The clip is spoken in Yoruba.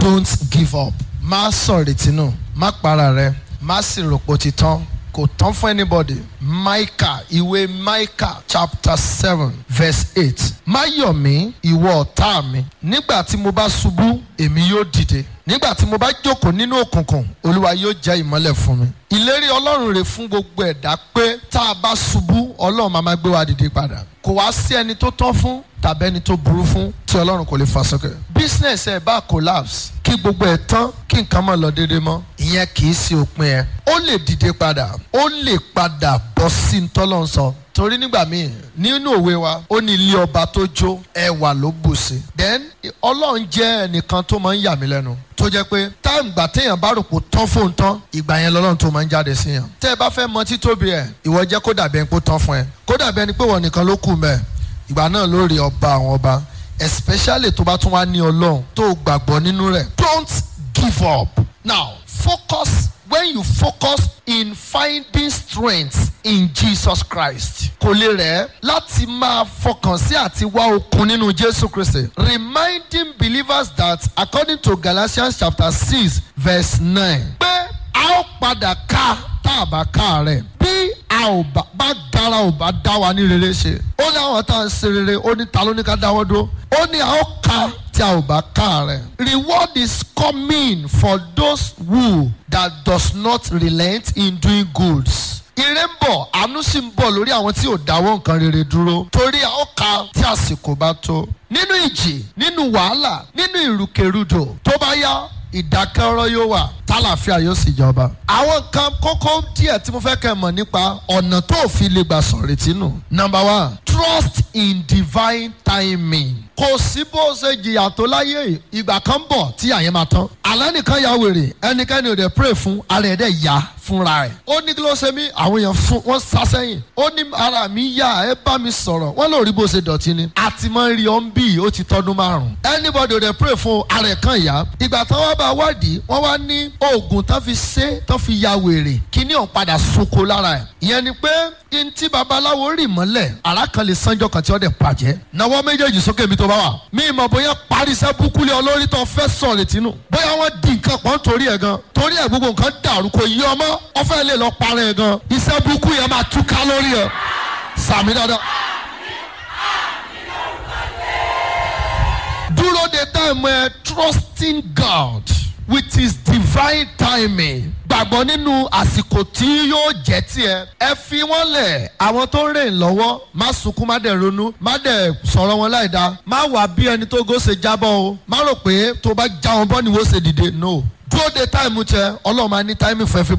don't give up má sọ̀rètí nù má para rẹ má sì rò pé ó ti tán kò tán fún anybody Micah ìwé Micah chapter seven verse eight má yọ̀ mí ìwọ ọ̀tá mi nígbà tí mo bá ṣubú èmi yóò dìde nígbà tí mo bá jókòó nínú òkùnkùn olúwa yóò jẹ́ ìmọ́lẹ̀ fún mi ìlérí ọlọ́run rè fún gbogbo ẹ̀dá pé tá a bá ṣubú ọlọ́run máa máa gbé wa dìde padà kò wá sí ẹni tó tán fún tàbí ẹni tó burú fún tí ọlọ́run kò lè fà sókè business ẹ̀ bá collapse kí gbogbo ẹ̀ tán kí nǹkan má lọ déédéé mọ́ ìyẹn kì í ṣe òpin ẹ̀ ó lè dìde padà ó lè padà bọ́ sí ntọ́lọ́run sọ torí nígbà míì nínú òwe wa ó ní ilé ọba tó jó ẹwà ló bù sí then ọlọ́run jẹ́ ẹnìkan tó máa ń yà mí lẹ́nu tó jẹ́ pé táìmù gbà téèyàn bá rò pé tán fóun tán ìgbà yẹn lọ́lọ́run tó máa ń jáde sí yàn tẹ́ ẹ bá fẹ́ mọ títóbi ẹ̀ ìwọ jẹ́ kó dàbí ẹni pé ó tán fún ẹ kó dàbí ẹni pé wọ́n nìkan ló kù mẹ́ ìgbà náà ló rí ọba àwọn ọba especially tó bá tún wá ní ọlọ́run tó gbàgbọ́ nínú rẹ̀ don't give up now focus when you focus in finding strength in Jesus Christ kò lè rẹ̀ láti máa fọkàn sí àti wá okun nínú Jésù Kristi reminding believers that according to Galatians chapter six verse nine pé a ó padà ká tá a bá ká rẹ̀ bí a ò bá bá dára ò bá dá wa ní rere ṣe ó ní àwọn tá à ń ṣe rere ó ní ta ló ní ká dáwọ́ dúró ó ní a ó ká tí a ò bá ká rẹ̀. reward is coming for those who that does not relent in doing goods. ire ń bọ̀ àánú sì ń bọ̀ lórí àwọn tí ò dáwọ́ nǹkan rere dúró torí a ó ká tí àsìkò bá tó. nínú ìjì nínú wàhálà nínú ìrùkèrùdò tó bá yá ìdákẹ́rọ́ yóò wà tálàfíà yóò sì jọba. àwọn kan kókó díẹ̀ tí mo fẹ́ kẹ́ mọ̀ nípa ọ̀nà tó fi lè gbà sọ̀rètí nù. number one trust in divine timing. kò sí bó ṣe jìyà tó láyé ìgbà kan bọ̀ tí àyẹ̀ máa tán. àlẹ́ nìkan ya wèrè ẹnikẹ́ni ò dẹ̀ pray fún ara ẹ̀ dẹ̀ yá fúnra ẹ̀. ó ní kí ló ṣe mí àwọn èèyàn fún wọn sá sẹ́yìn. ó ní ara mi yá ẹ bá mi sọ̀rọ̀ wọ́n lórí bó ṣe dọ̀tí ni. àti máa ń rí ọ́n bí ó ti tọ́dún márùn-ún. anybody ò dẹ̀ pray fún ara ẹ̀ kan yá. ìgbà tán wá bá wádìí wọ́n wá ní oògùn tán fi ṣe tán fi ya wèrè kíní ọ̀n padà sunko lára ẹ̀. ìyẹn ni pé n tí babaláwo rì mọ́lẹ̀ ara kan lè sanjọ́ kan tí ó dẹ̀ bàjẹ́. nawọ́ méjèèjì sókè mi tó bá wà. mi mọ̀ bóyá parisẹ́ búkúlẹ̀ olórí tó fẹ́ sọ̀rọ̀ tìǹù. bóyá wọ́n di nǹkan pọ̀ nítorí ẹ̀ gan. torí ẹ̀ gbogbo nǹkan dàrú kò yí ọmọ ọfẹ́ lè lọ parẹ́ ẹ̀ gan. iṣẹ́ búkú yẹn máa túká lórí ẹ̀. sàmì dáadáa. dúró de táìmù ẹ trusting God with his divine timing gbàgbọ́ nínú àsìkò tí yóò jẹ́ tiẹ̀ ẹ fi wọ́n lẹ̀ àwọn tó ń rìn lọ́wọ́ má sunkún má dẹ̀ ronú má dẹ̀ sọ̀rọ̀ wọn láì dáa má wà bí ẹni tó gòsè jábọ́ o má rò pé tó bá já wọn bọ́ ni wọ́n ṣe dìde no dúró de táìmù tẹ ọlọ́run máa ní táìmù fún ẹ fi